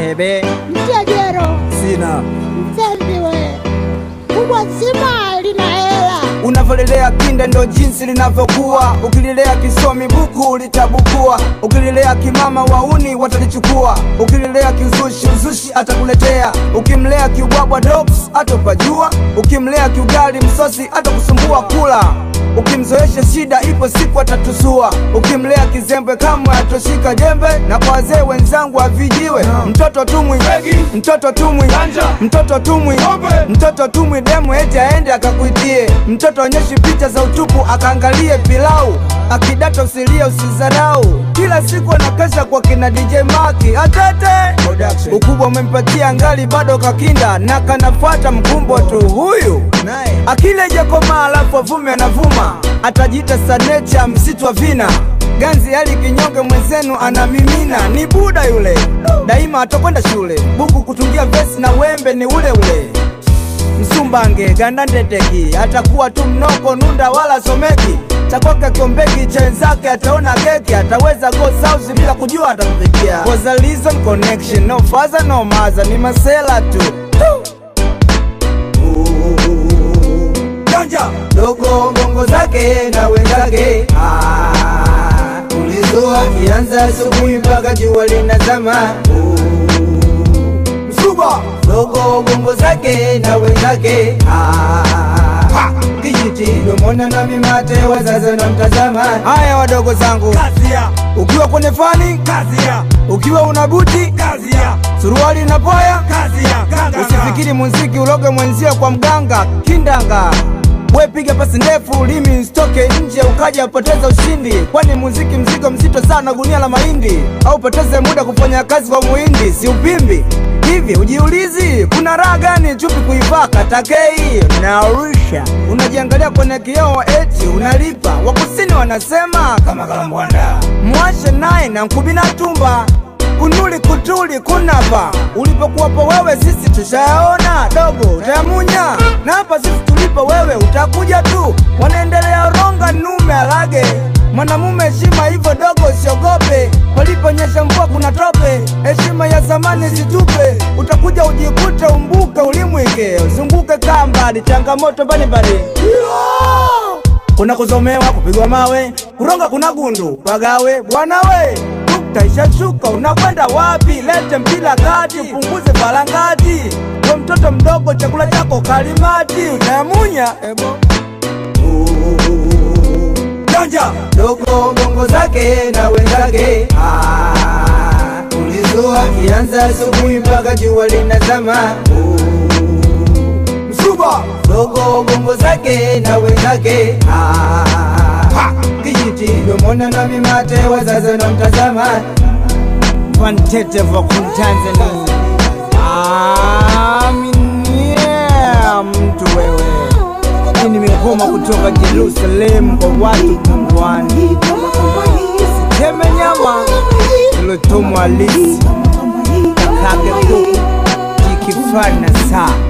bebe Mtegero, sina mtembi we, kubwa zima lina hela. unavyolelea kinda ndo jinsi linavyokuwa ukililea kisomi buku litabukua ukililea kimama wauni watalichukua ukililea kiuzushi uzushi atakuletea ukimlea kiubwabwa dogs atopajua ukimlea kiugali msosi atakusumbua kula ukimzoesha shida ipo siku atatusua ukimlea kizembe kamwe atoshika jembe na kwa wazee wenzangu avijiwe mtoto tumwi mtoto tumwi mtoto tumwi mtoto tumwi demu eti aende akakuitie mtoto onyeshi picha za utupu akaangalie pilau akidata usilie usizarau kila siku anakesha kwa kina DJ Maki atete ukubwa umempatia ngali bado kakinda na kanafuata mkumbo tu huyu akile jakoma alafu avume anavuma atajiita sanecha msitu wa vina ganzi hali kinyonge mwenzenu anamimina ni buda yule daima atakwenda shule buku kutungia vesi na wembe ni ule ule msumbange gandandeteki atakuwa tu mnoko nunda wala someki chakwake kiombeki chenzake ataona keki ataweza go south bila kujua atampikia was a reason connection no father no mother ni masela tu janja dogo bongo zake na wenzake Ah, ulizoa kianza asubuhi mpaka jua linazama msuba dogo bongo zake na wenzake Ah, kijiti domona na mimate wazazi na mtazama haya wadogo zangu Kazia, ukiwa kwenye fani kazia, ukiwa una buti kazia, suruali na poya kazia, kanga, usifikiri muziki uloge mwenzio kwa mganga kindanga we piga pasi ndefu limi stoke nje ukaja poteza ushindi kwani muziki mzigo mzito sana gunia la mahindi au poteze muda kufanya kazi kwa muhindi si upimbi hivi ujiulizi kuna raha gani chupi kuivaka takei naurusha unajiangalia kwenye kioo eti unalipa wakusini wanasema kama kalambwanda mwashe naye na nkubina tumba kunuli kutuli kunapa ulipokuwapo wewe sisi tushayaona dogo utayamunya na hapa sisi tulipo wewe utakuja tu wanaendelea ronga nume alage mwanamume heshima hivyo dogo usiogope paliponyesha mvua kuna tope heshima ya zamani situpe utakuja ujikute umbuke ulimwike uzunguke kambali changamoto mbalimbali kuna kuzomewa kupigwa mawe kuronga kuna gundu pagawe bwana we nukta ishashuka unakwenda wapi lete mpila kati upunguze balangati we mtoto mdogo chakula chako kalimati utayamunya ebo janja dogo bongo zake na wenzake Ah, ulizoa kianza asubuhi mpaka jua linazama msuba dogo bongo zake na wenzake Ah, kijiti domona na mimate wazazi na mtazama Wantete vokun Tanzania Aminia mtu wewe Hii nimekoma kutoka Jerusalem kwa watu pungwani Teme nyama ilotumwa lisi Kakage kuku Kikifana saa